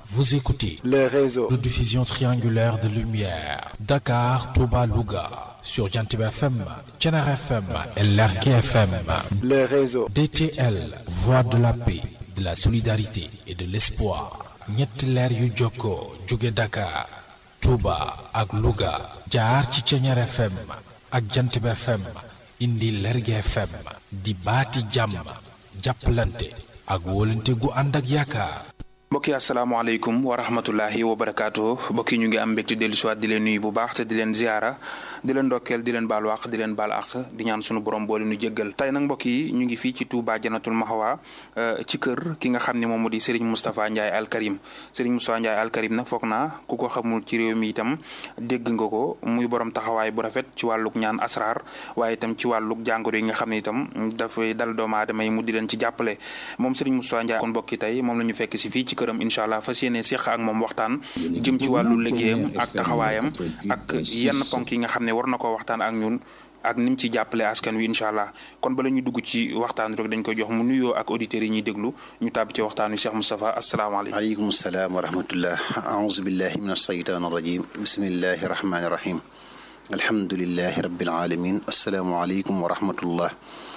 Vous écoutez le réseau de diffusion triangulaire de lumière Dakar, Touba, Louga sur Jantib FM, Thiénaba FM et Lergui FM. le réseau DTL, voix de la paix, de la solidarité et de l'espoir. ñetti leer yu jokkoo jóge Dakar, Touba ak Louga jaar ci Thiénaba FM ak Jantib FM indi Lergui FM di baati jàmm jàppalante ak wóolante gu ànd ak yaakaar. mbokki asalaamaaleykum wa rahmatullahi wa barakaatu mbokki ñu ngi am mbégte dellu siwaat di leen nuyu bu baax te di leen ziara di leen ndokkeel di leen baal wax di leen baal ak di ñaan sunu borom boole nu jéggal tey nag mbokk yi ñu ngi fii ci Touba Janatul Mahwa ci kër ki nga xam ne moom moo di Serigne Moustapha Ndiaye Al Karim Serigne Moustapha Ndiaye Al Karim nag foog naa ku ko xamul ci réew mi itam dégg nga ko muy borom taxawaay bu rafet ci wàlluk ñaan asrar waaye itam ci wàlluk jàngoro yi nga xam ne itam dafay dal doomu aadama yi mu di leen ci jàppale moom Serigne Moustapha Ndiaye kon mbokki tey moom la ñu fekk si fii ci këram incha allah fas yéene seq ak moom waxtaan jëm ci wàllu liggéeyam ak taxawaayam ak yenn ponk yi nga xam ne war na koo waxtaan ak ñun ak ni mu ci jàppale askan wi incha allah kon bala ñu dugg ci waxtaan rek dañ koy jox mu nuyoo ak auditeurs yi ñuy déglu ñu tàbbi ci waxtaan wi Cheikh Moustapha asalaamaaleykum. aleykum salaam wa rahmatullah aouzu billahi min alsheytaan arrajim bismillahi rahmani rahim alhamdulilahi rabbil alamin asalaamualeykum wa rahmatullah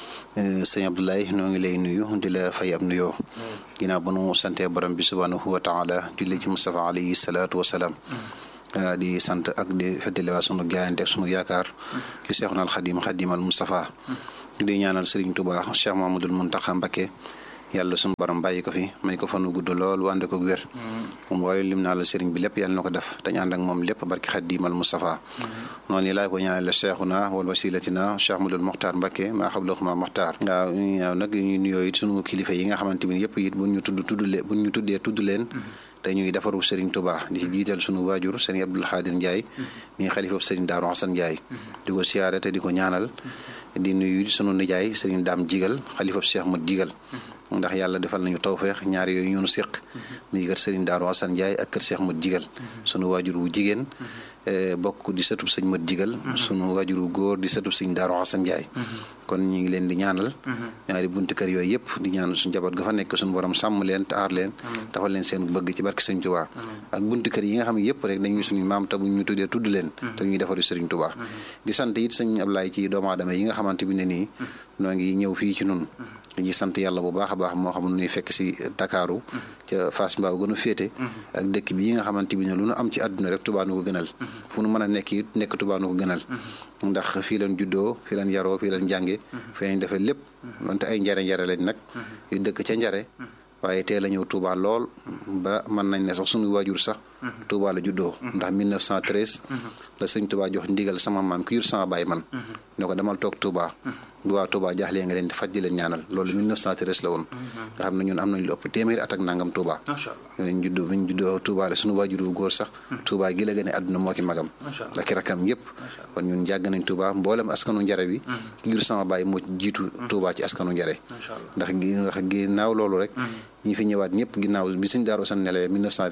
sëñ Abdoulaye noo ngi lay nuyu di la fay ab nuyoo ginnaaw ba nu sante borom bi subhanahu wa taala julli ci Mustafa alayhi salaatu wa salaam di sant ak di feddaliwaat sunu jaayante ak sunu yaakaar ci Seexuna al Xadim Xadimal Mustafa di ñaanal Serigne Touba Cheikh Mamadul Muntaxa Mbakke yàlla sunu borom bàyyi ko fi may ko fanu gudd lool wànde ko wér moom waaye lim naa la Serigne bi lépp yàlla na ko def dañ ànd ak moom lépp barki Xadimal Mustafa noonu laa ko ñaanale Cheikhuna wal wasilatina Cheikh Madul Mokhtar Mbakke maa xablaxuma Mokhtar waaw ñaaw nag ñu nuyoo it sunu kilifa yi nga xamante ni yëpp it buñ ñu tudd tudd leen buñ ñu tuddee tudd leen te ñuy defaru Serigne Touba di ci jiital sunu waajur Serigne Abdoul Xaadir Ndiaye mi xalifa Serigne Daaru Xasan Ndiaye di ko siyaare te di ko ñaanal di nuyu sunu nijaay Serigne Daam Jigal xalifa Cheikh Mat Jigal ndax yàlla defal nañu tawfeex ñaar yooyu ñoonu séq muy kër Serigne Daaru Xasan Ndiaye ak kër Cheikh Mat Jigal sunu waajur wu jigéen bokk di sëtub sëñ Mat Jigal sunu waajur wu góor di sëtub sëñ Daaru Xasan Ndiaye kon ñu ngi leen di ñaanal ñaari bunti kër yooyu yëpp di ñaanal suñu njaboot ga fa nekk suñu borom sàmm leen te aar leen dafal leen seen bëgg ci barke sëñ Tuubaa ak bunti kër yi nga xam ne yëpp rek dañuy suñu maam te bu ñu tuddee tudd leen te ñuy defaru sëriñ Tuubaa di sant it sëñ Ablaay ci doomu aadama yi nga xamante bi ne nii noo ngi ñëw fii ci nun dañuy sant yàlla bu baax a baax moo xam ne fekk si Dakaaru ca Fass Mbaaw gën a féete ak dëkk bi yi nga xamante bi ne lu nu am ci àdduna rek Tuubaa nu ko gënal fu nu mën a nekk it nekk Tuubaa nu ko gënal ndax fii leen juddoo fii leen yaroo fii leen jànge fii leen defee lépp donte ay njare njare lañ nag yu dëkk ca njare waaye teel a ñëw Touba lool ba mën nañ ne sax suñu waajur sax Touba la juddoo ndax 1913 la sëñ Touba jox ndigal sama maam ki jur sama baay man ne ko demal toog Touba bu waa Touba jaaxlee nga leen di faj di leen ñaanal loolu 1913 la woon nga xam ne ñun am nañ lu ëpp téeméeri at ak nangam Touba ñu juddoo bi ñu juddoo Touba la suñu waajur wu góor sax Touba gi la gën a àdduna moo ki magam ak i rakam yëpp kon ñun jàgg nañ Touba mboolem askanu njare bi ki jur sama baay moo jiitu Touba ci askanu njare ndax gi ndax ginnaaw loolu rek ñi fi ñëwaat ñëpp ginnaaw bi suñ daaru san nelawee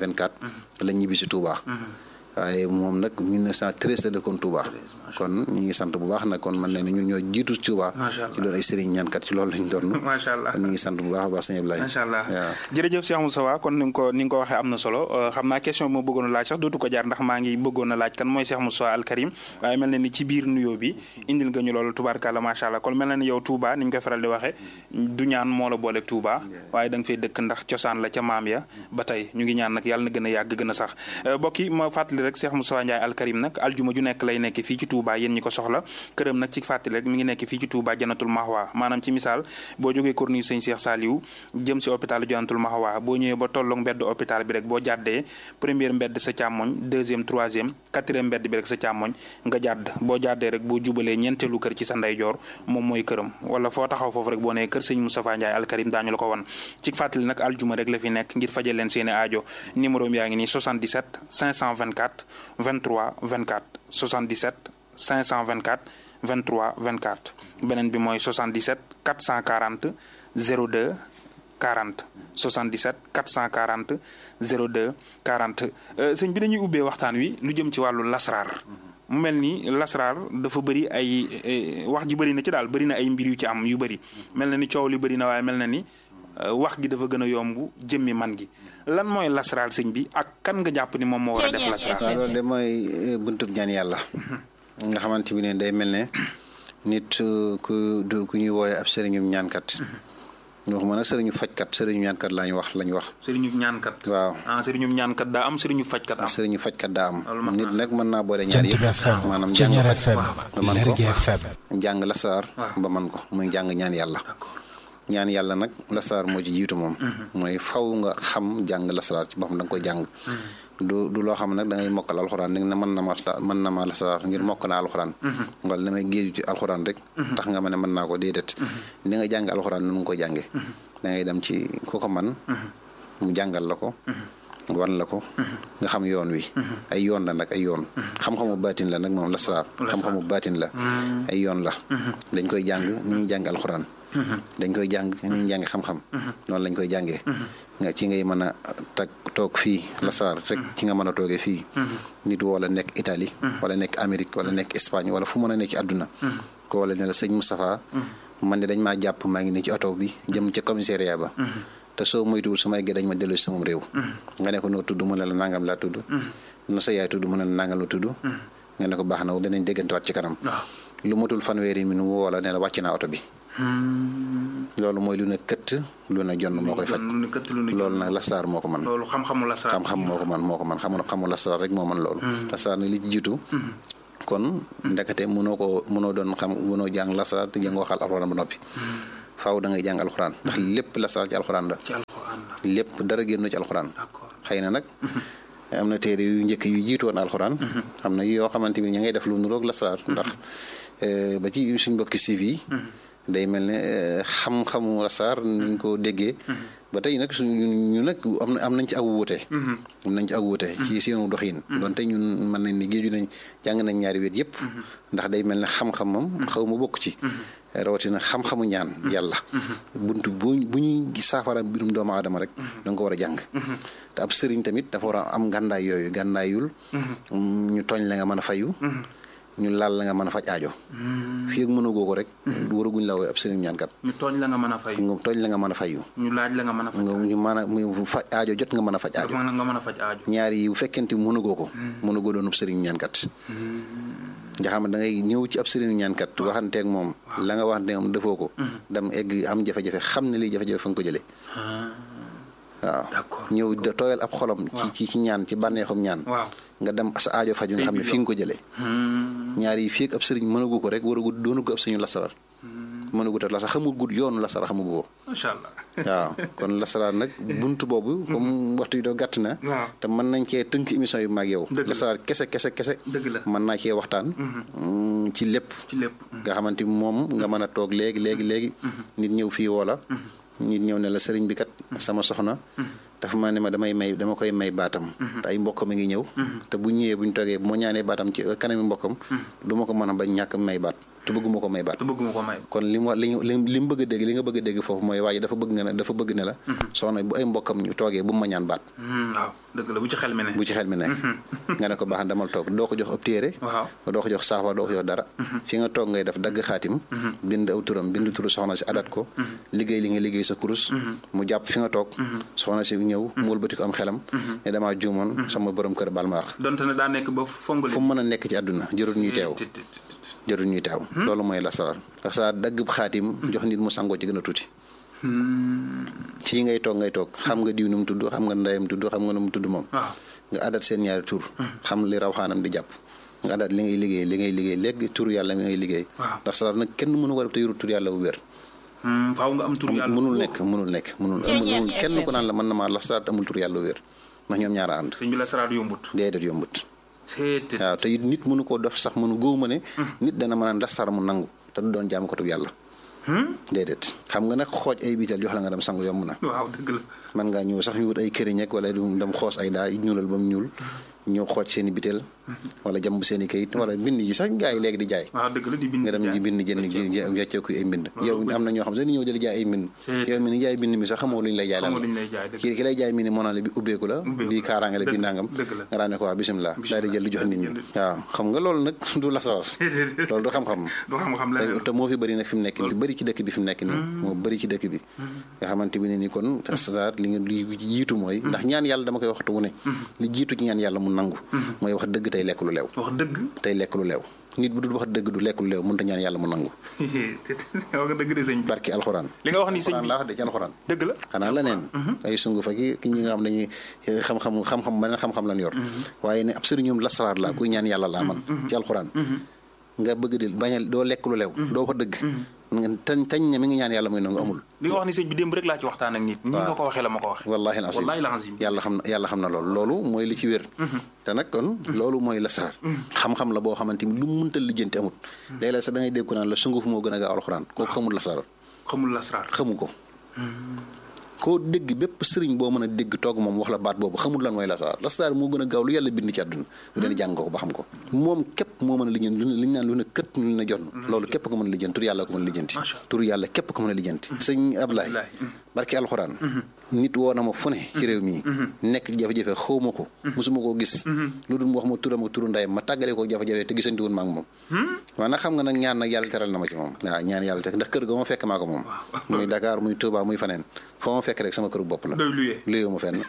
1924 lañ ñibbi si Touba waaye moom nag 1913 la dëkkoon Touba kon ñu ngi sant bu baax nag kon man ne ñun ñoo jiitu Touba ci doon ay sëriñ ñaankat ci loolu lañ doon macha allah kon ñu ngi sant bu baax a baax sëñ Ablaye macha allah waaw jërëjëf Cheikh Moustapha kon ni nga ko ni nga ko waxee am na solo xam naa question bi ma bëggoon a laaj sax dootu ko jaar ndax maa ngi bëggoon a laaj kan mooy Cheikh Moustapha Al Karim waaye mel na ni ci biir nuyoo bi indil nga ñu loolu tubaarkàlla macha allah kon mel na ni yow Touba ni ñu koy faral di waxee du ñaan moo la booleeg Touba waaye da nga fay dëkk ndax cosaan la ca maam ya ba tey ñu ngi ñaan nag yàlla na gën a yàgg gën a sax mbokk yi ma fàttali rek Cheikh Moustapha Ndiaye Al Karim nag aljuma ju nekk lay nekk fii ci Touba yéen ñi ko soxla këram nag ci fàttali rek mi ngi nekk fii ci Touba Janatul Mahwa maanaam ci misaal boo jógee corniche sëñ Cheikh Saliou jëm si hôpital Janatul Mahwa boo ñëwee ba tolloog mbedd hôpital bi rek boo jàddee première mbedd sa càmmoñ deuxième troisième quatrième mbedd bi rek sa càmmoñ nga jàdd boo jàddee rek boo jubalee ñeenteelu kër ci sa ndeyjoor moom mooy këram wala foo taxaw foofu rek boo nee kër sëñ Moustapha Ndiaye Al Karim daañu la ko wan ci fàttali nag aljuma rek la fi nekk ngir fajal leen seeni aajo numéro yaa ngi nii 77 524 23 24 77 524 23 24 beneen bi mooy 77 440 02 40 77 440 02 40 sëñ bi dañuy ubbee waxtaan wi lu jëm ci wàllu lasraar mu mel ni lasraar dafa bëri ay wax ji bëri na ci daal bëri na ay mbir yu ci am yu bëri mel na ni coow li bëri na waaye mel na ni wax gi dafa gën a yomb jëmmi man gi lan mooy lasaraar sëñ bi ak kan nga jàpp ni moom moo war a def lasaraar. waaw loolu de mooy buntub ñaan yàlla. nga xamante bi ne day mel ne nit ku du ku ñuy wooye ab sëriñum ñaankat. ñu wax ma nag sëriñu fajkat sëriñu ñaankat laa ñu wax la ñu wax. sëriñu ñaankat. waaw ah sëriñu ñaankat daa am sëriñu fajkat am. sëriñu fajkat daa am. loolu mat nit nag mën naa boole ñaar Jant bi yëpp. FM maanaam jàng Ceñeer faj FM ba man ko Lergui FM jàng lasaar ba man ko muy jàng ñaan yàlla. d'accord ñaan yàlla nag lasaar moo ci jiitu moom. mooy faw nga xam jàng lasaar ci boppam da nga koy jàng. du du loo xam ne nag da ngay mokkal alxuraan ni ne mën na ma mën na ma lasaar ngir mokk naa alxuraan. wala damay géeju ci alxuraan rek. tax nga ma ne mën naa ko déedéet. ni nga jàng alxuraan nu nga koy jàngee. da ngay dem ci ku ko man mu jàngal la ko. wan la ko. nga xam yoon wi. ay yoon la nag ay yoon. xam-xamu baatin la nag moom lasaar. xam-xamu baatin la. ay yoon la. dañ koy jàng ni ñuy jàng alxuraan. dañ koy jàng ni ñuy jàng xam-xam. noonu lañ koy jàngee. nga ci ngay mën a tag toog fii lasaar rek ci nga mën a toogee fii. nit wala nekk Italie. wala nekk Amérique wala nekk Espagne wala fu mën a nekk ci àdduna. ko wala ne la sëñ Moustapha. man de dañ maa jàpp maa ngi nii ci oto bi jëm ca commissariat ba. te soo moytuwul su ma yeggee dañ ma delloo si sama réew. nga ne ko noo tudd mu ne la nangam laa tudd. na sa yaay tudd mu ne la nangam la tudd. nga ne ko baax na danañ déggantewaat ci kanam. lu matul fanweeri mi nu woo la ne la wàcc naa oto bi. loolu mooy lu ne këtt lu ne jonn moo koy faj. lu ne këtt lu ne loolu nag lasaar moo ko man loolu xam-xamu lasaraar. xam-xam moo ko man moo ko man xamu xamu lasaar rek moo man loolu. lasaar nag li ci jiitu. kon ndekete mënoo ko mënoo doon xam mënoo jàng lasaar te jàngoo xal alxuraan ba noppi. faaw da ngay jàng alxuraan ndax lépp lasaar ci alxuraan la. ci alxuraan la. lépp dara génn ci alxuraan. d'accord xëy na nag. am na téere yu njëkk yu jiitu woon alxuraan. xam na yoo xamante ni ña ngay def lu nuroog lasaar ndax ba ci suñ mbokki siif yi. day mel ne xam-xamu lasaar niñ ko déggee. ba tey nag suñu ñu nag am na am nañ ci ak wuute. am nañ ci ak wuute. ci seenu doxin. donte ñun mën nañ ni géeju nañ jàng nañ ñaari wet yëpp. ndax day mel ne xam-xam moom xaw ma bokk ci. rawatina xam-xamu ñaan yàlla. buntu bu bu ñuy saafara mbirum doomu aadama rek. da nga ko war a jàng. te ab sëriñ tamit dafa war a am gàndaay yooyu gàndaayul. ñu tooñ la nga mën a fayu. ñu laal la nga mën a faj aajo. fii ak mënagoo ko rek. waraguñ la woowee ab sëriñ ñaankat. ñu tooñ la nga mën a fay. nga tooñ la nga mën a fayu. ñu laaj la nga mën a faj. nga ñu mën a mu faj aajo jot nga mën a faj aajo. nga nga mën a faj aajo. ñaar yi bu fekkente mënagoo ko. mënagoo doon ab sëriñ ñaankat. nga xam ne da ngay ñëw ci ab sëriñu ñaankat waxanteeg moom. la nga waxanteeg moom defoo ko. dem egg am jafe-jafe xam ne lii jafe-jafe fa nga ko jëlee. waaw d'accord ñëw da tooyal ab xolam. ci ci ci ñaan ci bànneexum ñaan. waaw nga dem sa aajo faju nga xam ne fi nga ko jëlee. ñaar yi fii ak ab sëriñ mënagu ko rek waragu doonu ko ab sëriñu lasarar. mënagu ta lasar xamul gudd yoonu lasara xamagu ko. macha allah. waaw kon lasaraar nag buntu boobu. comme waxtu yi doo gàtt na. waaw te mën nañ cee tënk émission yu mag yow. Dëgg la lasaraar kese kese kese. dëgg la mën naa cee waxtaan. ci lépp. ci lépp. nga xamante ni moom nga mën a toog léegi léegi léegi. nit ñëw fii woola nit ñëw ne la sëriñ bi kat. sama soxna. dafa maa ne ma damay may dama koy may baatam. te ay mbokkam a ngi ñëw. te bu ñëwee bu ñu toogee bu ma ñaanee baatam ci kanami mbokkam. du ma ko mën a bañ ñàkk may baat te bëgguma ko may baat. te bëgguma ko may. kon li mu wa li li mu bëgg a dégg li nga bëgg a dégg foofu mooy waa ji dafa bëgg nga ne dafa bëgg ne la. soxna bu ay mbokkam ñu toogee bu mu ma ñaan baat. waaw dëgg la bu ci xel mi ne. bu ci xel mi nekk. nga ne ko baax na damal toog doo ko jox ab téere. waaw doo ko jox saafa doo ko jox dara. fi nga toog ngay def dagg xaatim. bind aw turam bind turu soxna si adat ko. liggéey li nga liggéey sa kurus. mu jàpp fi nga toog. soxna si ñëw mu wëlbati ko am xelam. ne damaa juumoon sama borom kër baal ma wax. donte ne daa nekk ba fongali. fu mu mën a nekk ci àdduna jërul ñuy teew. jërul ñuy teew. loolu mooy lasaraar. lasaraar dagg xaatim jox nit mu sangoo ci gën a tuuti. fii ngay toog ngay toog xam nga diw nu mu tudd xam nga ndeyam tudd xam nga nu mu tudd moom. waaw nga adat seen ñaari tur. xam li raw xaanam di jàpp. nga adat li ngay liggéey li ngay liggéey léegi tur yàlla mi ngay liggéey. waaw lasaraar nag kenn mënu war a te yorul tur yàlla bu wér. faaw nga am tur yàlla mënul nekk mënul nekk mënul amul kenn ko naan la mën na maa lasaraar te amul tur yàlla bu wér ndax ñoom ñaara ànd. sëñ bi la saraat yombut. déedéet yombut. seet waaw te it nit mënu koo def sax mënu góob ma ne. nit dana mën a lasaraar mu nangu te du doon jaam ko tub yàlla. déedéet xam nga nag xooj ay biital jox la nga dem sangu yomb na. waaw dëgg la. man ngaa ñëw sax ñu wut ay këriñ ak wala du dem xoos ay daa ñuulal ba mu ñuul ñëw xooj seen i bitel wala jàmb seen i kayit wala bind yi sax gaa yi léegi di jaay waaw dëgg la di bind nga dem di bind jënd wecceeku ay mbind yow am na ñoo xam sax ni ñëw jëli jaay ay mbind yow mi ni jaay bind mi sax xamoo lu ñu lay jaay lan kii ki lay jaay mi ni moo naan la bi ubbeeku la bi kaaraange la bi nangam nga daan ne ko waa bisimilah daal di jël lu jox nit ñi waaw xam nga loolu nag du lasaraar loolu du xam-xam te moo fi bëri nag fi mu nekk ni bëri ci dëkk bi fi mu nekk nii moo bëri ci dëkk bi nga xamante bi ne ni kon lasaraar li nga li jiitu mooy ndax ñaan yàlla dama koy waxtu wu ne li jiitu ci ñaan yàlla mu nangu mooy wax dëgg tey lekk lu leew wax dëgg tey lekk lu leew nit bu dul wax dëgg du lekk lu leew mënut a ñaan yàlla mu nangu wax dëgg de sëñ bi barki alxuraan li nga wax ni sëñ bi laa wax de ci alxuraan dëgg la xanaa la neen ay sungu fa ki ki ñi nga xam dañuy xam-xam xam-xam beneen xam-xam lan yor waaye ne ab sëriñum lasaraar laa kuy ñaan yàlla laa man ci alxuraan nga bëgg di bañal doo lekk lu leew doo wax dëgg tañ tañ ne mi ngi ñaan yàlla muy nangu amul li nga wax ni sëñ bi démb rek laa ci waxtaan ak nit ñi nga ko waxee la ma ko waxee wallaahi al azim yàlla xam na yàlla xam na loolu loolu mooy li ci wér te nag kon loolu mooy lasaraar xam-xam la boo xamante ni lu mu mënta lijjanti amut léeg-léeg sax da ngay dégg ko naan la sunguf moo gën a gaaw alxuraan kooku xamul lasaraar xamul lasaraar xamu ko koo dégg bépp sëriñ boo mën a dégg toog moom wax la baat boobu xamul lan mooy lasaraar lasaraar moo gën a gaaw lu yàlla bind ci àdduna bu dee jàng ko ba xam ko moom képp moo mën a lijjanti lu liñ naan lu ne kët lu ne jonn loolu képp ko mën a lijjanti tur yàlla ko mën a lijjanti tur yàlla képp ko mën a lijjanti sëñ Ablaye barki alxuraan nit woo na ma fu ne ci réew mii nekk jafe-jafe xaw ma ko mosuma koo gis lu dul wax ma turam ak turu ndayam ma tàggale ko jafe-jafe te gisanti woon ma ak moom waaw nag xam nga nag ñaan nag yàlla teral na ma ci moom waaw ñaan yàlla te ndax kër ga ma fekk maa ko moom muy Dakar muy Touba muy faneen foo ma fekk rek sama këru bopp la luyee ma fenn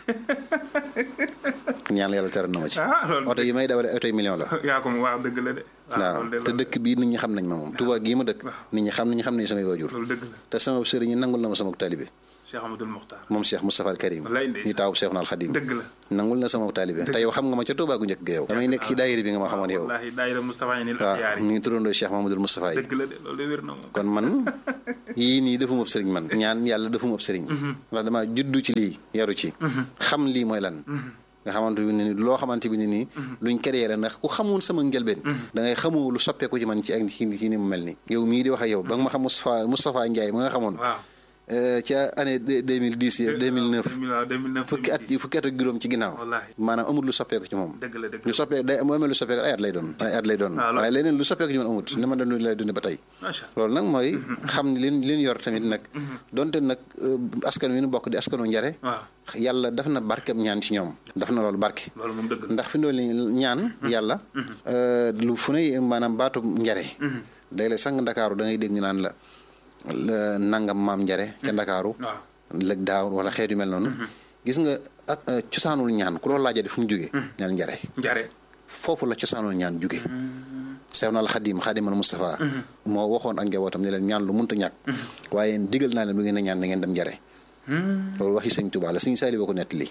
ñaan yàlla teral na ma ci oto yi may dawale oto yi million la waaw dëgg la de waaw te dëkk bii nit ñi xam nañ ma moom Touba gii ma dëkk nit ñi xam nañu xam nañ samay waajur te sama sëriñ ñi nangul na ma sama taalibe Cheikh Amadou Mokhtar moom Cheikh Moustapha al Karim ñi taawu Cheikh Naal Khadim dëgg la nangul na sama taalibe te yow xam nga ma ca Touba gu njëkk ga yow damay nekk ci daayira bi nga ma xamoon yow wallaahi daayira Moustapha yi waaw mi ngi turandoo Cheikh Mamadou Moustapha yi dëgg la de loolu wér na moom kon man yii nii defuma ab sëriñ man ñaan yàlla defuma ab sëriñ ndax dama juddu ci lii yaru ci xam lii mooy lan nga xamante bi ne ni loo xamante bi ne nii luñ créé la ndax ku xamoon sama njëlbeen da ngay xamoo lu soppeeku ci man ci ak ci ni mu mel ni yow mii di wax ak yow ba nga ma xam Moustapha Moustapha Ndiaye ma nga xamoon ca année deux mille dix yi deux mille neuf fukki at fukki at ak juróom ci ginnaaw maanaam amul lu soppeeku ci moom lu soppeeku day mu amee lu soppeeku ay at lay doon ay at lay doon waaye leneen lu soppeeku ci man amut ni ma doon lay dund ba tey loolu nag mooy xam ni leen leen yor tamit nag donte nag askan wi nu bokk di askanu njare yàlla daf na barkeb ñaan ci ñoom daf na loolu barke ndax fi ndool ñaan yàlla lu fu ne maanaam baatu njare day lay sang ndakaaru da ngay dégg ñu naan la nangam maam njare ca ndakaaru lëg daaw wala xeetu mel noonu gis nga cosaanul ñaan ku loolu laajee fu mu jógee ñaan njare njare foofu la cosaanul ñaan jóge sew na al xadim xadimal Moustapha moo waxoon ak njabootam ne leen ñaan lu munta ñàkk waaye digal naa leen bu ngeen a ñaan na ngeen dem njare loolu waxi sëñ Tuubaa la sëñ Saali boo ko nettali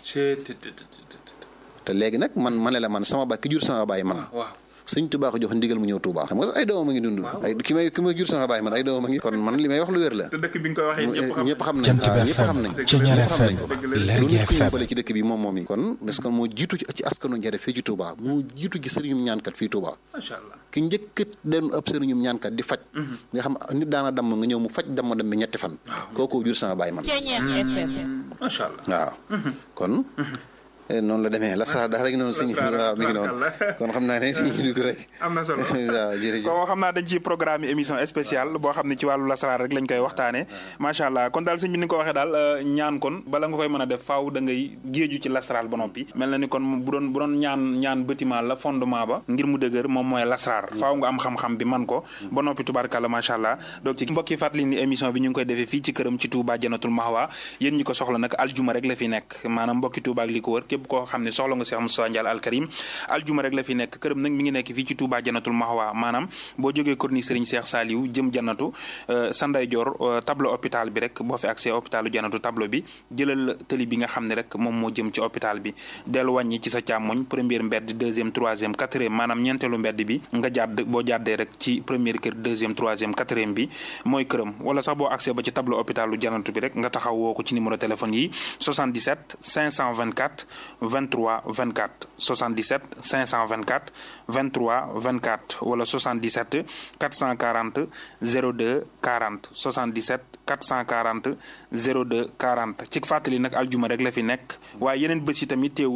te léegi nag man ma ne la man sama baay ki jur sama baay man sëñ Tuubaa ko jox ndigal mu ñëw Tuubaa xam nga sax ay doomam a ngi dund ay ki may ki may jur sama baay man ay doomam a ngi kon man li may wax lu wér la te dëkk bi nga koy waxee ñëpp xam nañ Jant bi ñëpp xam nañ FM Ceñeer ñëpp xam nañ FM ko Lergui lu nit ko FM yóbbale ci dëkk bi moom moom yi kon parce que moo jiitu ci ci askanu njare fii ci Touba moo jiitu ci sëriñum ñaankat fii Touba macha allah ki njëkkat den ab sëriñum ñaankat di faj nga xam nit daana damm nga ñëw mu faj damm dem bi ñetti fan kooku jur sama baay man Ceñeer FM macha allah waaw kon noonu la demee la sax daal rek noonu sëñ waaw mi ngi noonu kon xam naa ne ñu dugg rek am na solo waaw jërëjëf ko xam naa dañ ci programme émission spéciale boo xam ne ci wàllu lasaraar rek lañ koy waxtaane macha allah kon daal sëñ bi ni nga ko waxee daal ñaan kon bala nga koy mën a def faaw da ngay géeju ci lasaraar ba noppi mel na ni kon bu doon bu doon ñaan ñaan bâtiment la fondement ba ngir mu dëgër moom mooy lasaraar faaw nga am xam-xam bi man ko ba noppi tubaarkàlla macha allah donc ci mbokki fàttali ni émission bi ñu ngi koy defee fii ci këram ci Touba Janatul Mahwa yéen ñi ko soxla nag aljuma rek la fi nekk maanaam mbokki Touba ak li ko wër képp koo xam ne soxla nga Cheikh Moustapha Ndiaye Al Karim aljuma rek la fi nekk këram nag mi ngi nekk fii ci Touba Janatul Mahwa maanaam boo jógee corniche Serigne Cheikh Saliou jëm Janatu sa ndeyjoor tableau hôpital bi rek boo fi accès hôpitalu Janatu tableau bi jëlal tëli bi nga xam ne rek moom moo jëm ci hôpital bi dellu wàññi ci sa càmmoñ première mbedd deuxième troisième quatrième maanaam ñeenteelu mbedd bi nga jàdd boo jàddee rek ci première kër deuxième troisième quatrième bi mooy këram wala sax boo accès ba ci tableau hôpitalu Janatu bi rek nga taxaw woo ko ci numéro téléphone yi 77 524 23 24 77 524 23 24 wala 77 440 02 40 77 440 02 40 ci fàttali nag aljuma rek la fi nekk waaye yeneen bés yi tamit teewul ku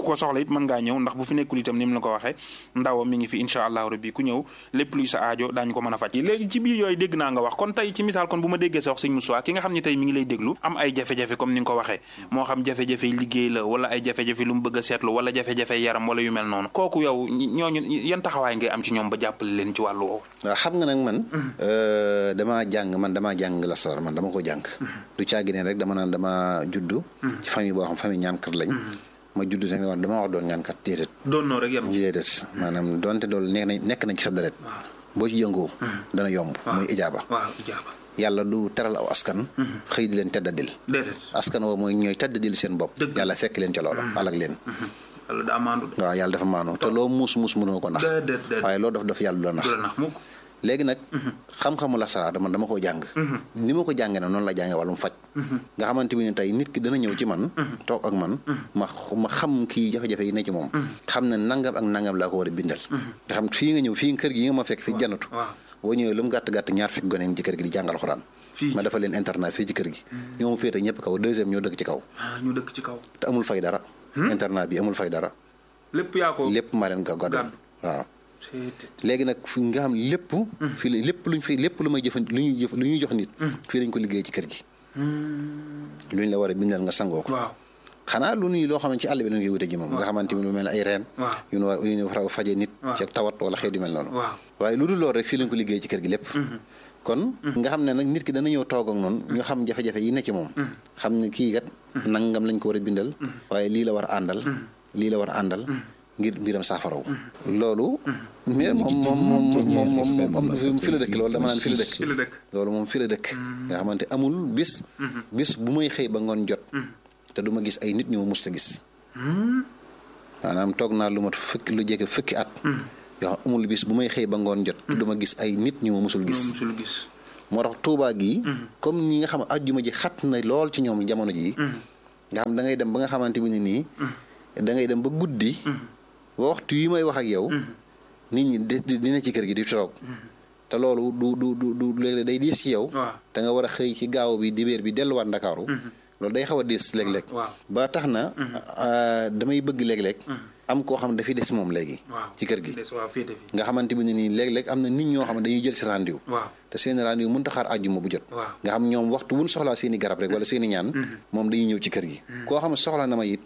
ku ko soxla it mën ngaa ñëw ndax bu fi nekkul itam ni mu la ko waxee ndawam mi ngi fi incha allahu rabbi ku ñëw lépp luy sa aajo daañu ko mën a faj léegi ci biir yooyu dégg naa nga wax kon tey ci misaal kon bu ma déggee sa wax sëñ Moussa ki nga xam ne tey mi ngi lay déglu am ay jafe-jafe comme ni nga ko waxee moo xam jafe-jafe liggéey la wala ay jafe-jafe lu mu bëgg a seetlu wala jafe-jafe yaram wala yu mel noonu kooku yow ñooñu yan taxawaay ngay am ci ñoom ba jàppale leen ci wàllu woowu waaw xam nga nag man damaa jàng man damaa jàng lasaraar man dama ko jàng du caagi ne rek dama naan dama juddu ci famille boo xam famille ñaankat lañ ma juddu te woon dama wax doon ñaankat déedéet doon noo rek yem déedéet maanaam doonte doolu nekk nañ nekk nañ ci sa deret boo ci yëngoo dana yomb muy ijaaba waaw ijaaba yàlla du teral aw askan xëy di leen teddadil déedéet askan woo mooy ñooy teddadil seen bopp yàlla fekk leen ca loola alak leen yàlla daa maandu waaw yàlla dafa maanu te loo muus muus mënoo ko nax waaye loo dof dof yàlla du la nax léegi nag xam-xamu lasaraar man dama ko jàng ni ma ko jàngee nag noonu la jàngee wàllum faj nga xamante bi ne tey nit ki dana ñëw ci man toog ak man ma ma xam kii jafe-jafe yi ne ci moom xam ne nangam ak nangam laa ko war a bindal nga xam fii nga ñëw fii kër gi nga ma fekk fi janatu boo ñëwee lu mu gàtt gàtt ñaar fekk gone ci kër gi di jàngal xuraan ma dafa leen internat fii ci kër gi ñoo féete ñëpp kaw deuxième ñoo dëkk ci kaw ñu dëkk ci kaw te amul fay dara internat bi amul fay dara lépp yaa ko lépp maa leen ko gàddu waaw léegi nag fi nga xam lépp fii la lépp luñ fi lépp lu may jëfan lu ñuy jëf lu ñuy jox nit fii lañ ko liggéey ci kër gi luñ la war a bindal nga sangoo ko xanaa lu nuy loo xam ne ci àll bi lañ koy wute ji moom nga xamante ni lu mel ne ay reen yu ñu war yu ñu war a faje nit ci ak tawat wala xeet yu mel noonu waaye lu dul loolu rek fii lañ ko liggéey ci kër gi lépp kon nga xam ne nag nit ki dana ñëw toog ak noonu ñu xam jafe-jafe yi ne ci moom xam ne kii kat nangam lañ ko war a bindal waaye lii la war a àndal lii la war a àndal ngir mbiram saafaraw loolu mais moom moom moom moom moom am fi la dëkk loolu dama naan fi la dëkk loolu moom fi la dëkk nga xamante amul bis bis bu may xëy ba ngoon jot te du ma gis ay nit ñoo musta gis maanaam toog naa lu mat fukki lu jege fukki at yoo xam amul bis bu may xëy ba ngoon jot te du ma gis ay nit ñu ma musul gis moo tax tuubaa gi comme ñi nga xam ajjuma ji xat na lool ci ñoom jamono ji nga xam da ngay dem ba nga xamante bi ne nii da ngay dem ba guddi ba waxtu yi may wax ak yow nit ñi dina ci kër gi di toog te loolu du du du du léeg-léeg day diis ci yow da nga war a xëy ci gaaw bi dibéer bi delluwaat ndakaaru loolu day xaw a diis léeg-léeg ba tax na damay bëgg léeg-léeg am koo xam ne dafay des moom léegi ci kër gi nga xamante bi ne nii léeg-léeg am na nit ñoo xam ne dañuy jël si rendez-vous te seeni rendez-vous mënut a xaar àjjuma bu jot nga xam ñoom waxtu wuñ soxlaa seeni garab rek wala seeni ñaan moom dañuy ñëw ci kër gi koo xam ne soxla na ma it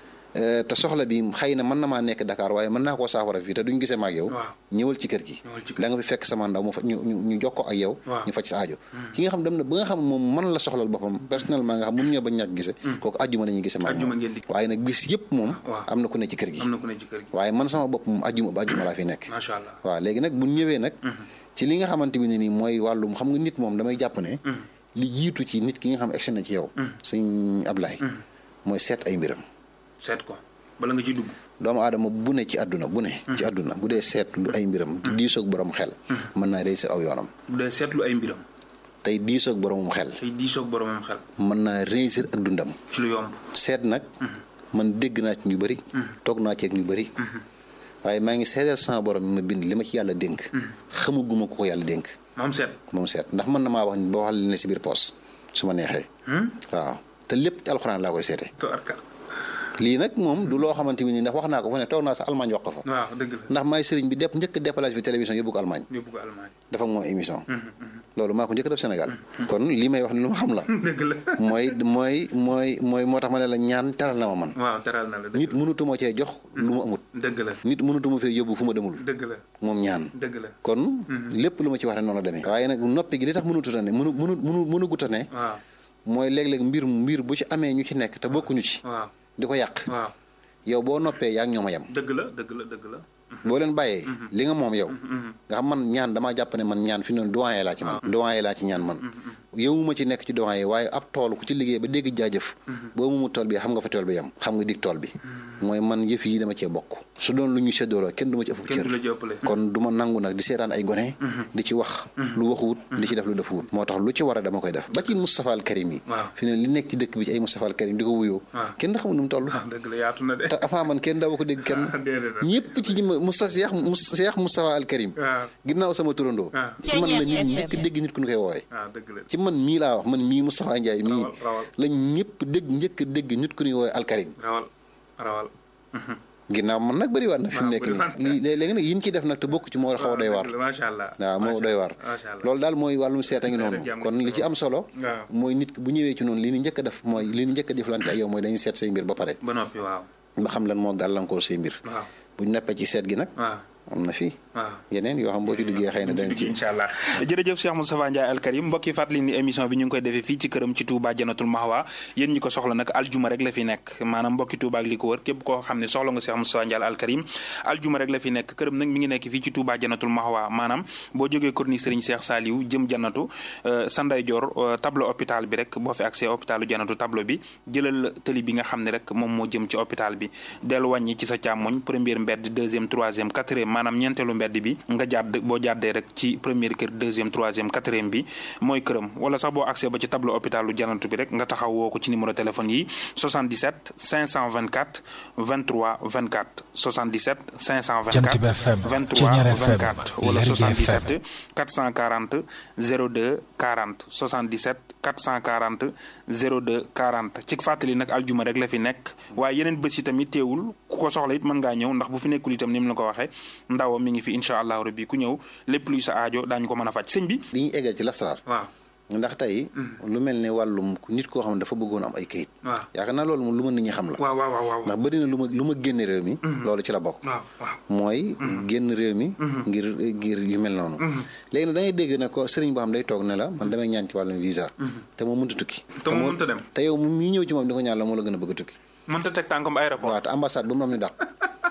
te soxla bi xëy na mën na maa nekk Dakar waaye mën naa koo saafara fii te duñ gisee ma ak yow ñëwal ci kër gi da nga fi fekk sama ndaw mu fa ñu ñu jokkoo ak yow ñu faj sa aajo ki nga xam dem na ba nga xam moom mën la soxlal boppam personnellement nga xam mun ñoo ba ñàkk gise kooku ajjuma la ñuy gisee ma waaye nag bis yëpp moom am na ku ne ci kër gi waaye man sama bopp moom ajjuma ba ajjuma laa fi nekk waaw léegi nag bu ñëwee nag ci li nga xamante bi ne nii mooy wàllum xam nga nit moom damay jàpp ne li jiitu ci nit ki nga xam egsi na ci yow sëñ Ablaye mooy seet ay mbiram seet ko bala nga ci dugg. doomu aadama bu ne ci àdduna bu ne. ci àdduna bu dee seetlu ay mbiram. di diisoog borom xel. mën naa réussir aw yoonam. bu dee seetlu ay mbiram. tey diisoog boromum xel. tey diisoog boromum xel. mën naa réussir ak dundam. ci lu yomb. seet nag. man dégg naa ci ñu bëri. toog naa ci ak ñu bëri. waaye maa ngi seetal sama borom mi ma bind li ma ci yàlla dénk. xamaguma ko ko yàlla dénk. moom seet. moom seet ndax mën na maa wax ba wax ne si biir poos su ma neexee. waaw te lépp ci alxuraan laa koy seete. lii nag moom du loo xamante ni ndax wax naa ko fa ne toog naa sa Allemagne wax ko fa. waaw dëgg la ndax maay sëriñ bi dépp njëkk a déplacé fi télévision yóbbu ko Allemagne. yóbbu ko Allemagne. dafa moom émission. loolu maa ko njëkk a def Sénégal. kon lii may wax ne lu ma xam la. dëgg la mooy mooy mooy mooy moo tax ma ne la ñaan teral na ma man. waaw teral na la nit mënutuma cee jox lu ma amut. dëgg la nit mënutuma fee yóbbu fu ma demul. dëgg la moom ñaan. dëgg la kon lépp lu ma ci wax rek noonu la demee. waaye nag noppi gi li tax mënutut a ne mënu mënu mënu mënugut a ne. waaw mooy léeg-léeg mbir mbir bu ci amee ñu ci nekk te bokkuñu ci. waaw di ko yàq. waaw yow boo noppee yaa ngi ñoom a yem. dëgg la dëgg la dëgg la. boo leen bàyyee. li nga moom yow. nga xam man ñaan damaa jàpp ne man ñaan fi noonu doyen laa ci man. doyen laa ci ñaan man. yowuma ci nekk ci doyen waaye ab tool ku ci liggéey ba dégg jaajëf. boo mu tool bi xam nga fa tool bi yem. xam nga dig tool bi. mooy man yëf yi dama cee bokk. su doon lu ñu séddoo la kenn du ma ci ëpp cër. kon du ma nangu nag di seetaan ay gone. di ci wax lu waxuwut di ci def lu defuwut. moo tax lu ci war a dama koy def ba ci Moustapha al Karim yi. fi ne li nekk ci dëkk bi ci ay Moustapha al Karim di ko wuyoo. kenn xamul nu mu toll. dëgg la yaatu na de. te avant man kenn daaw ko dégg kenn. ñëpp ci ñi ma Moustapha Cheikh Moustapha al Karim. ginnaaw sama turandoo. ci man la nit njëkk dégg nit ku ñu koy woowee. ci man mii laa wax man mii Moustapha Ndiaye mii. la ñëpp dégg njëkk dégg nit ku ñuy woowee al Karim. rawal rawal ginnaaw man nag bëri waat na fi mu nekk nii léegi nag yin ci def nag te bokk ci moo xaw a doy waar macha allah waaw moo doy waar loolu daal mooy wàllum seet a ngi noonu kon li ci am solo mooy nit bu ñëwee ci noonu li ñu njëkk a def mooy li ñu njëkk a deflante ak yow mooy dañuy seet say mbir ba pare ba noppi waaw ba xam lan moo gàllankoor say mbir waaw bu ñu neppee ci seet gi nag am na fii yeneen yoo xam boo ci duggee xëy na danañ ci incha allah jërëjëf Cheikh Moustapha Ndiaye Al Karim mbokk yi fàttali ni émission bi ñu ngi koy defee fii ci këram ci Touba Janatul Mahwa yéen ñi ko soxla nag aljuma rek la fi nekk maanaam mbokki Touba ak li ko wër képp koo xam ne soxla nga Cheikh Moustapha Ndiaye Al Karim aljuma rek la fi nekk këram nag mi ngi nekk fii ci Touba Janatul Mahwa maanaam boo jógee corniche Serigne Cheikh Saliou jëm Janatu sa ndeyjoor tableau hôpital bi rek boo fi accès hôpitalu Janatu tableau bi jëlal tëli bi nga xam ne rek moom moo jëm ci hôpital bi dellu wàññi ci sa càmmoñ première mbedd deuxième troisième quatrième maanaam ñeenteelu mbedd bi nga jàdd boo jàddee rek ci première kër deuxième troisième quatrième bi mooy këram wala sax boo accès ba ci tableau hôpitalu janatu bi rek nga taxaw woo ko ci numéro téléphone yi 77 524 23 24 77 524 23 24 wala 77 440 02 40 77 440 02 40 ci fàttali nag aljuma rek la fi nekk waaye yeneen bés yi tamit teewul ku ko soxla it mën ngaa ñëw ndax bu fi nekkul itam ni mu la ko waxee ndaw mi ngi fi incha allahu rabbi ku ñëw lépp luy sa aajo daañu ko mën a faj sëñ bi. li ñuy eggal ci lasaraar. waaw ndax tey. lu mel ne wàllum nit koo xam ne dafa bëggoon am ay kayit. waaw yaakaar naa loolu moom lu ma nit ñi xam la. waaw waaw waaw ndax bëri na lu ma lu ma génne réew mi. loolu ci la bokk. waaw waaw mooy. génn réew mi. ngir ngir yu mel noonu. léegi nag da ngay dégg ne ko sëriñ boo xam day toog ne la man damay ñaan ci wàllum visa. te moom mënta tukki. te moom mënta dem te yow mi ñëw ci moom di ko ñaan la moo la gën a bëgg a tukki. mënta teg tànkam aéroport. waaw te ambassade bu mu am ñu dàq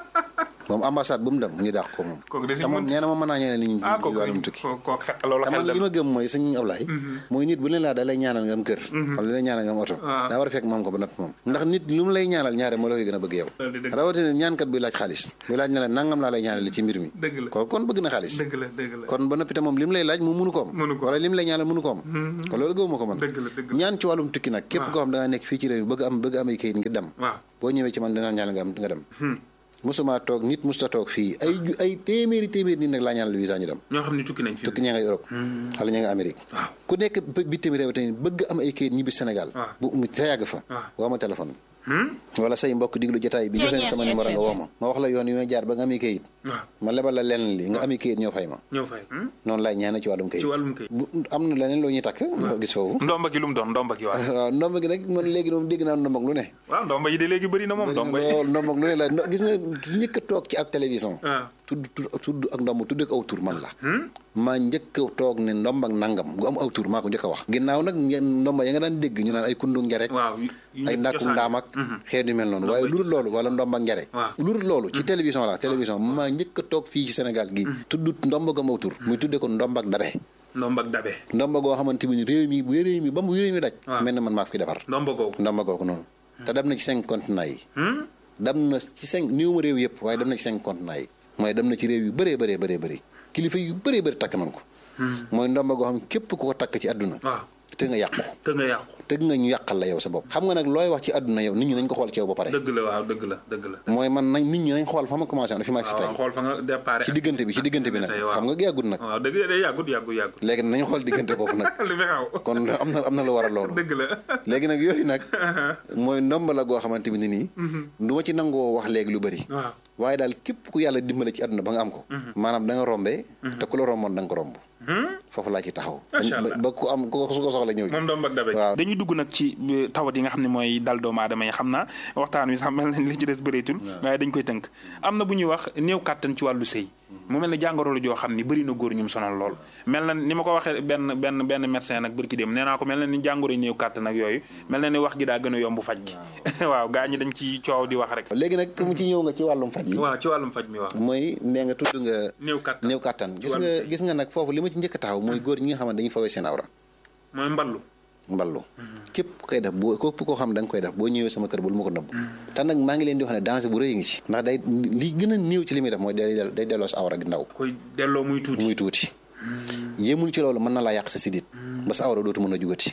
moom ambassade bu mu dem ñu dàq ko moom. kooku de te moom nee na ma mën naa ñaanal nit ñi ah ci wàllum tukki. kooku xet loolu xel li ma gëm mooy sëñ Ablaye mooy nit bu leen laa da lay ñaanal nga am kër wala da lay ñaanal nga am oto daa war a fekk moom ko ba noppi moom ndax nit lu mu lay ñaanal ñaare moo la koy gën a bëgg yow rawatina ñaankat buy laaj xaalis buy laaj ne la nangam laa lay ñaanal ci mbir mi dëgg la kon kon bëgg na xaalis dëgg la dëgg la kon ba noppi te moom li mu lay laaj mu mënu ko am mënu ko wala li mu lay ñaanal mënu ko am kon loolu gëwuma ko man dëgg la dëgg la ñaan ci wàllum tukki nag képp koo xam da nga nekk fii ci réew mi bëgg am bëgg am ay kayit ngir dem waaw boo ñëwee ci man dinaa ñaanal nga am nga dem musuma toog nit musta toog fii ay ju ay téeméeri téeméeri nit nag laa ñaanal visa ñu dem ñoo xam ne tukki nañ fi tukki ña nga Europe wala ña nga Amérique waaw ku nekk bitim réew tamit bëgg am ay kayit ñibbi Sénégal bu mu sa yàgg fa woo ma téléphone wala say mbokk diglu jotaay bi jox leen sama numéro nga woo ma ma wax la yoon yi ma jaar ba nga amee kayit waaw ma lebal la lenn li nga amee kayit ñoo fay ma ñëw fay noonu laay ñaane ci wàllum kayit ci wàllum kayit bu am na leneen loo ñuy takk nga gis foofu ndomba gi lu mu doon ndomba gi waaw waaw ndomba gi nag man léegi moom dégg naa ndombak lu ne waaw ndomba yi de léegi bëri na moom ndomba yi loolu ndombak lu ne la no- gis nga ki njëkk a toog ci ab télévision waaw tudd tudd tudd ak ndomb tudd ak aw tur man la maa njëkk a toog ne ndomb ak nangam gu am aw tur maa ko njëkk a wax ginnaaw nag ngeen ndomba ya nga daan dégg ñu naan ay kundu ngerek waaw ay ndàkkum ndaam ak xeet yu mel noonu waaye lu dul loolu wala ndomb ak ngere waaw. lu dul loolu ci télévision la télévision maa njëkk a toog fii ci Sénégal gi tudd ndomb ak am aw tur muy tudde ko ndomb ak dabe ndomba ak dabe ndomba goo xamante ni réew mi bu réew mi ba mu réew mi daj waaw. mel na man maa ko fi defar ndomba googu ndomba googu noonu te dem na ci cinq continents yi dem na ci cinq néew ma réew yëpp waaye dem na ci cinq continents yi mooy dem na ci réew yu bëree bëree bëree bëri kilifa yu bëree bëri takk nañ ko mooy ndomba goo xam ne képp ku ko takk ci àdduna waaw te nga yàqu te nga yàqu te nga ñu yàqal la yow sa bopp xam nga nag looy wax ci àdduna yow nit ñi nañ ko xool ci yow ba pare dëgg la waaw dëgg la dëgg la mooy man nañ nit ñi nañ xool fa ma commencé woon fi ma agsi waaw tey xool fa nga départ ci diggante bi ci diggante bi nag xam nga yàggut nag waaw dëgg day yàggut yàggut yàggut léegi nañu xool diggante boobu nag li fi xaw kon am na am na lu war a loolu dëgg la léegi nag yooyu nag mooy ndomba la goo xamante ni nii du ma ci nangoo wax léegi lu bëri waaw waaye daal képp ku yàlla dimbale ci àdduna ba nga am ko maanaam da nga rombee te ku la romboon da nga ko romb foofu laa ci taxaw Macha Allah. ba ku am ku ko su ko soxla ñëw moom ndomba ak dabe waaw. dañuy dugg nag ci euh, tawat yi nga xam ne mooy dal doomu aadama yi xam naa waxtaan wi sax mel na li ci des bëreetul waaye dañ koy tënk am na bu ñuy wax néew kàttan ci wàllu sëy mu mel ne jàngoro la joo xam ni bëri na góor ñu mu sonal lool mel na ni ma ko waxee benn benn benn médecin nag bërki dem nee naa ko mel na ni jàngoro yi néew kàttan ak yooyu mel na ni wax gi daa gën a yomb faj gi waaw gaa ñi dañ ci coow di wax rek léegi nag mu ci ñëw nga ci wàllum faj yi waaw ci wàllum faj mi waaw mooy nee nga tudd nga néew kàttan néew kàttan gis wàllum nga sëy. gis nga nag foofu li ma ci njëkk a taxaw mooy góor ñi nga xam ne dañuy fawee seen awra mooy mballu mballu képp ku koy def boo képp koo xam ne da nga koy def boo ñëwee sama kër bul ma ko nëbb te nag maa ngi leen di wax ne danger bu rëy ngi ci ndax day li gën a néew ci li muy def mooy day del- day delloo sa awra gi ndaw koy delloo muy tuuti muy tuuti yéemul ci loolu mën na laa yàq sa sidit ba sa awra dootu mën a jugati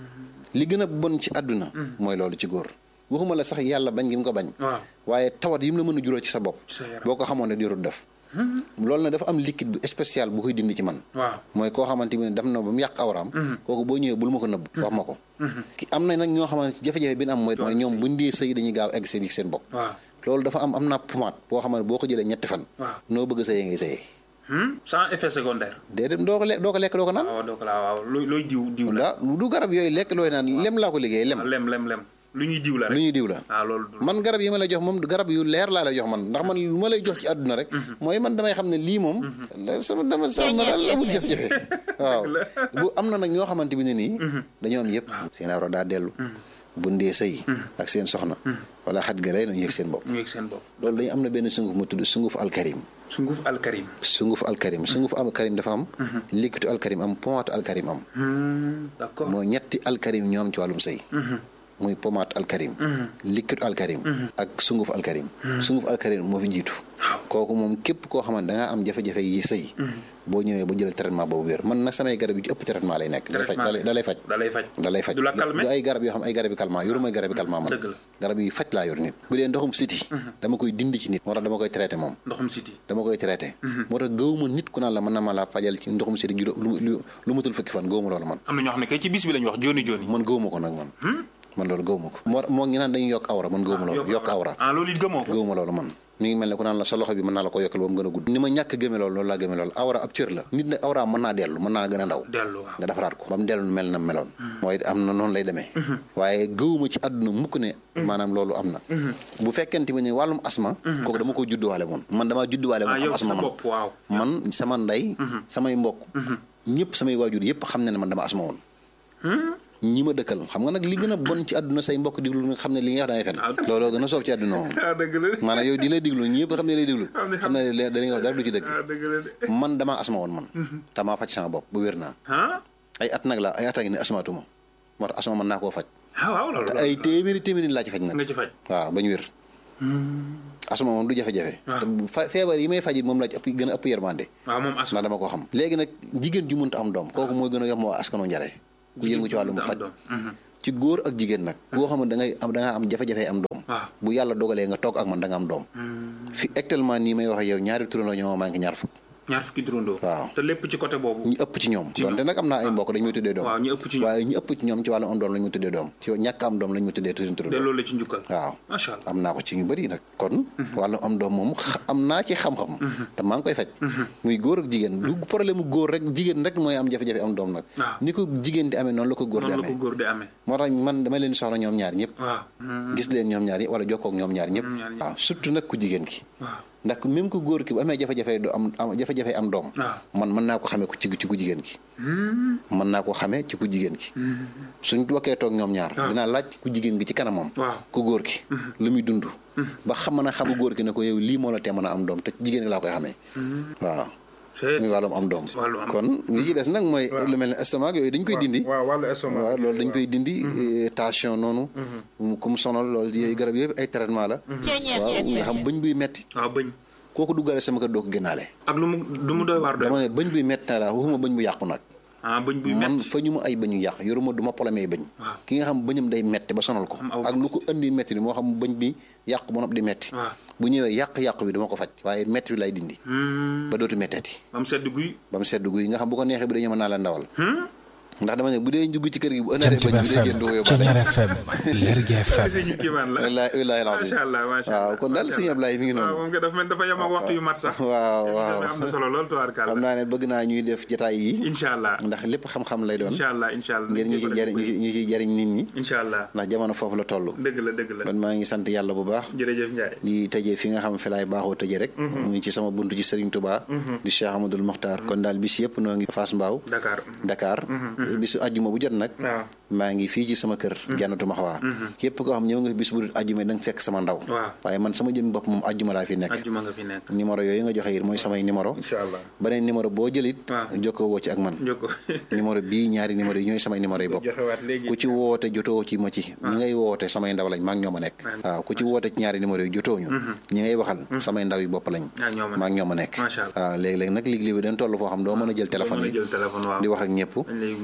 li gën a bon ci àdduna mooy loolu ci góor waxuma la sax yàlla bañ gi mu ko bañ waaw waaye tawat yi mu la mën a jural ci sa bopp sa yaram. boo ko xamoon ne diirut def loolu nag dafa am liquide bu spécial bu koy dindi ci man waaw mooy koo xamante ni dem na ba mu yàq awraam kooku boo ñëwee bul ma ko nëbb wax ma ko ki am na nag ñoo xamante ci jafe-jafe bi ñu am mooy mooy ñoom buñ dee sëy dañuy gaaw egg seen seen bopp waaw loolu dafa am am naa pommade boo xam ne boo ko jëlee ñetti fan waaw noo bëgg sëyee ngay sëyee sans effet secondaire déedéet doo ko lekk doo ko lekk doo ko naan waaw doo ko laa waaw looy looy diw diw la daa du garab yooyu lekk looy naan lem laa ko liggéey lem lem lem lem lu ñuy diw la lu rek ñuy diw la waaw loolu du man garab yi ma lay jox moom garab yu leer laa lay jox man ndax man lu ma lay jox ci àdduna rek mooy man damay xam ne lii moom la sama dama sama daal amul jafe-jafe waaw bu am na nag ñoo xamante bi ne nii dañoo am yëpp seen awra daa dellu bu ndee sëy ak seen soxna wala xat ga lay nañu yëg seen bopp ñu yëg seen bopp loolu dañu am na benn sunguf mu tudd sunguf alkarim sunguf alkarim sunguf alkarim sunguf alkarim dafa am liquidu alkarim am pommade alkarim am d'accord moo ñetti alkarim ñoom ci wàllum sëy muy pommade alkarim liquide alkarim ak sunguf alkarim sunguf alkarim moo fi jiitu kooku moom képp koo xamante da ngaa am jafe-jafe yi sëy boo ñëwee ba jël traitement boobu wér man nag samay garab yi ci ëpp traitement lay nekk da lay faj da lay faj da lay faj da lay faj du la calmer du ay garab yoo xam ay garab yi calmant yoru may garab yi calmant man Dëgg la. garab yi faj laa yor nit bu dee ndoxum siti dama koy dindi ci nit moo tax dama koy traité moom ndoxum siti dama koy traité moo tax gëwuma nit ku naan la mën na ma laa fajal ci ndoxum siti juróom lu lu lu matul fukki fan gëwuma loolu man am na ñoo xam ne kay ci bis bi lañu wax joni joni man gëwuma ko nag man man loolu gëwuma ko moo moo ngi naan dañuy yokk awra man gëwuma loolu yokk awra ah loolu it gëmoo ko gëwuma loolu man mi ngi mel ne ku naan la sa loxo bi mën naa la ko yokkal ba mu gën a gudd ni ma ñàkk gëme loolu loolu laa gëme loolu awra ab cër la nit nag awra mën naa dellu mën naa gën a ndaw dellu waaw nga defaraat ko ba mu dellu mel na meloon mooy am na noonu lay demee waaye gëwuma ci àdduna mukk ne maanaam loolu am na bu fekkente ne wàllum asma kooku dama ko judduwaale moon man damaa judduwaale ah moon am yow asma sa man bopp waaw man sama ndey samay mbokk ñëpp samay waajur yëpp xam ne ne man dama asma woon ñi ma dëkkal xam nga nag li gën a bon ci àdduna say mbokk diglu nga xam ne li nga wax dangay fen looloo gën a soob ci àdduna moom ah dëgg la maanaam yow di lay diglu ñëpp xam ne lay diglu Xam ne xam ne li da nga wax dara du ci dëgg ah dëgg la de man damaa asma woon man damaa faj sama bopp bu wér naa ah ay at nag la ay at a ngi ne asmaatuma moo tax asma mën naa koo faj ah waaw loolu te ay téeméeri téeméeri laa ci faj nag nga ci faj waaw bañ wér asma moom du jafe-jafe te bu fa feebar yi may fajit moom laa ci ëpp gën a ëpp yermande waaw moom asma ndax dama ko xam léegi nag jigéen ju mënta am doom kooku mooy gën a yomb waa askanu njare ku yëngu ci wàllum faj ci góor ak jigéen nag koo xam ne da ngay am da ngaa am jafe-jafe am doom waaw bu yàlla dogalee nga toog ak man da nga am doom fi actuellement nii may wax ak yow ñaari turandoo ñoo manqué ñaar fukk ñaar fukki turandoo waaw te lépp ci côté boobu ñu ëpp ci ñoom donte nag am naa ay mbokk dañu may tuddee doom waaw ñu ëpp ci ñoom waaye ñu ëpp ci ñoom ci wàllu am doom lañu ma tuddee doom ci ñàkk am doom lañu ma tuddee tuddee de turandoo loolu la ci njukkal waaw macha allah am naa ko ci ñu bëri nag kon wàllu am doom moom xa- am naa ci xam-xam te maa ngi koy faj muy góor ak jigéen du problème mu góor rek jigéen rek mooy am jafe-jafe am doom nag waaw. ni ko jigéen di amee noonu la ko góor di noonu la ko amee góor di amee moo tax man dama leen soxla ñoom ñaar ñëpp waaw gis leen ñoom ñaar ñëpp wala jokkoo ak ñoom ñaar ñëpp ñaar ñëpp. waaw surtout nag ku jigéen ki waaw ndax même ku góor ki bu amee jafe-jafe du am am jafe-jafe am doom waaw. man mën naa ko xamee ko ci ci ku jigéen ki mën naa ko xamee ci ku jigéen ki suñ wakkee toog ñoom ñaar waaw. dinaa laaj ku jigéen gi ci kanamam waaw ku góor ki lu muy dund ba xam mën a xamu góor ki ne ko yow lii moo la tee mën a am doom te ci jigéen gi laa koy xamee waaw c'est muy wàllum am doom wàllu am kon li ci des nag mooy lu mel ne estomac yooyu dañ koy dindi waaw wàllu estomac waaw loolu dañ koy dindi eh, tension noonu mu ku mu sonal loolu yooyu garab yëpp ay traitement la waaw nga xam bëñ buy metti waaw bëñ kooku duggaale sama kër doo ko génnaale ak lu mu lu mu doy waar doy dama ne bëñ buy metti na la waxuma bëñ bu yàqu nag ah bëñ buy man metti fa ñu ma ay bëñ yu yàq yoruma du ma problème bëñ waaw. ki nga xam bëñam day metti ba sonal ko Am aw ak lu ko indi metti ni moo xam bëñ bi yàqu ba noppi di metti waaw bu ñëwee yàq-yàqu bi dama ko faj waaye metti bi lay dindi ba dootu metteeti ba mu sedd guy ba mu sedd guy nga xam bu ko neexee bi dañu mën naa la ndawal ndax dama ne bu dee dugg ci kër gi bu ëndalee Jant bëñ bi bi day FM génn du ko yóbbaale Ceñeer FM Lergui FM ñu kiimaan la wallaahi wallaahi lancé macha allah macha allah waaw kon daal sëñ Ablaye mi ngi waaw noonu moom nga dafa mel dafa yem ak waxtu yu mat sax waaw waaw am na solo lool tubaarkàlla xam naa ne bëgg naa ñuy def jotaay yi incha allah ndax lépp xam-xam lay doon incha allah incha allah ngir ñu ci jariñ ñu ci- ñu ciy jariñ nit ñi incha allah ndax jamono foofu la toll dëgg la dëgg la kon maa ngi sant yàlla bu baax jërëjëf Ndiaye di tëjee fi nga xam fi laay baaxoo tëjee rek mu ngi ci sama buntu ci Serigne Touba di Cheikh Amadou Mokhtar kon daal bis yëpp noo ngi Fass Mbao Dakar Dakar bisu àjjuma bu jot nag waaw maa ngi fii ci sama kër jannatu maxwaa képp koo xam ñëw nga fi bis bu dul àjjuma da nga fekk sama ndaw waaw waaye man sama jëmmi bopp moom àjjuma laa fi nekk ajjuma nga fi nekk numéro yooyu nga joxe it mooy samay numéro incha allah beneen numéro boo jëlit waaw. jokkoo woo ci ak man jokko numéro bii ñaari numéro yi ñooy samay numéro yi bopp joxewaat léegi ku ci woote jotoo ci ma ci ñi ngay woote samay ndaw lañ maa ngi ñoom a nekk waaw ku ci woote ci ñaari numéro yi jotoo ñu ñi ngay waxal samay ndaw yi bopp lañ ah ñoo ma maa ngi ñoom a nekk Macha Allah. waaw léegi-léegi nag liggéey bi dañ toll foo xam doo mën a jël téléphone mën a yi jël téléphone waaw di wax ak ñëpp dañ lay wuyu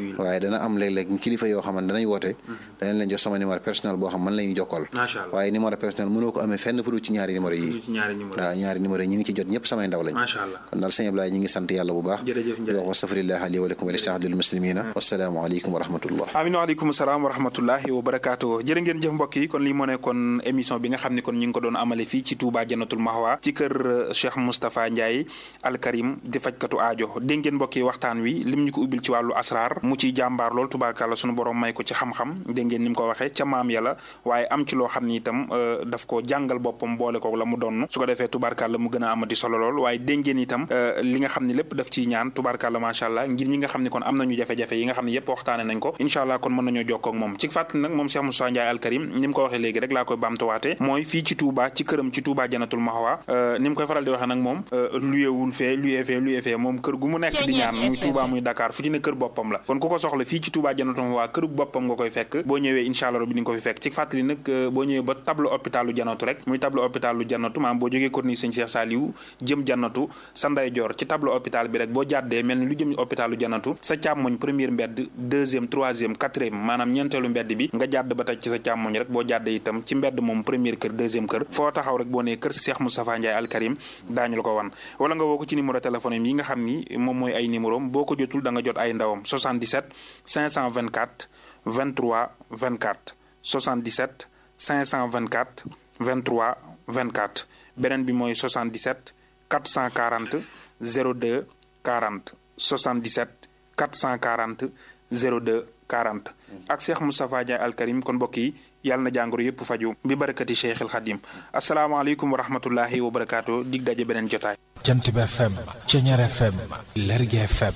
waaye dana am léeg-léeg kilifa yoo xam ne danañ woote danañ leen jox sama numéro personnel boo xam man la ñuy jokkool waaye numéro personnel mënoo ko amee fenn pour ci ñaari numéro yi waaw ñaari numéro yi ñi ngi ci jot ñëpp samay ndaw lañ kon daal sëñ Ablaye ñi ngi sant yàlla bu baax di wax wastafirillah li wa lakum wa listahdil muslimina wassalaamu aleykum wa rahmatullah amin waaleykum salaam wa rahmatullahi wa barakaatu jërë ngeen jëf mbokk yi kon lii moo nekkoon émission bi nga xam ne kon ñu ngi ko doon amale fii ci Touba Jannatul Mahwa ci kër Cheikh Moustapha Ndiaye Al Karim di fajkatu aajo dégg ngeen mbokk yi waxtaan wi lim ñu ko ubbil ci wàllu asrar mu ciy jàmbaar lool tubaarkàlla sunu borom may ko ci xam-xam dégg ngeen ni mu ko waxee ca maam yàlla waaye am ci loo xam ni itam daf ko jàngal boppam boole ko la mu doon su ko defee tubaarkàlla mu gën a amati solo lool waaye dégg ngeen itam li nga xam ne lépp daf ciy ñaan tubaarkàlla macha allah ngir ñi nga xam ne kon am nañu jafe-jafe yi nga xam ne yépp waxtaane nañ ko incha allah kon mën nañoo jokkoo ak moom ci fàttali nag moom Cheikh Moussa Ndiaye Al Karim ni mu ko waxee léegi rek laa koy baamtuwaate mooy fii ci Touba ci këram ci Touba Jannatul Mahwa ni mu koy faral di waxee nag moom luyewul fee luyee fee luyee fee moom kër gu mu nekk di ñaan muy Touba muy Dakar fu ci ne kër boppam la kon ku ko soxla fii ci Touba Jannatul Mahwa kër boppam nga koy fekk boo ñëwee incha allah rabbi di nga ko fi fekk ci fàttali nag boo ñëwee ba tableau hôpitalu Jannatu rek muy tableau hôpitalu Jannatu maanaam boo jógee corniche Sëñ Cheikh Saliou jëm Jannatu sa ndeyjoor ci tableau hôpital bi rek boo jàddee mel ni lu jëm hôpitalu Jannatu sa càmmoñ première mbedd deuxième troisième quatrième maanaam ñeenteelu mbedd bi nga jàdd ba tey ci sa càmmoñ rek boo jàddee itam ci mbedd moom première kër deuxième kër foo taxaw rek boo nee kër Cheikh Moustapha Ndiaye Al Karim daañu la ko wan wala nga woo ko ci numéro téléphone yi nga xam ni moom mooy ay numéro boo ko jotul da nga jot ay ndawam 77 524 23 24 77 524 23 24 beneen bi mooy 77 440 02 40 77 440 02 40 ak Cheikh Moustapha Ndiaye Al Karim kon mbokk yi yàlla na jàngoro yëpp faju bi barakati Cheikh El Khadim asalaamaaleykum wa rahmatullahi wa barakaatu dig daje beneen jotaay. Jant bi FM Ceñeer FM Lergui FM.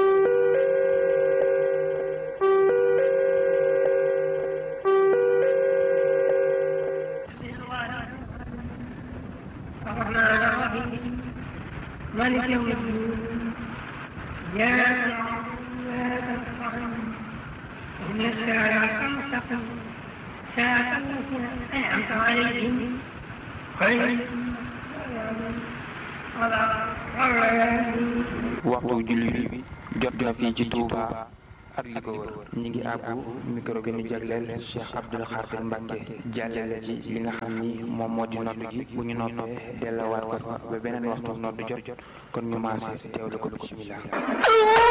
مالك يوم الدين يا إن الصراط المستقيم صراط الذين أنعمت عليهم غير waxtu julli bi jot na fii ci Touba ak li ko wër ñi ngi àbbu micro gi ñu jagleel Cheikh Abdoul Khadir Mbacke jàllale ci li nga xam ni moom moo di nodd gi bu ñu noppee dellawaat ko fa ba beneen waxtu nodd jot jot kon ñu maase teewlu ko bismillah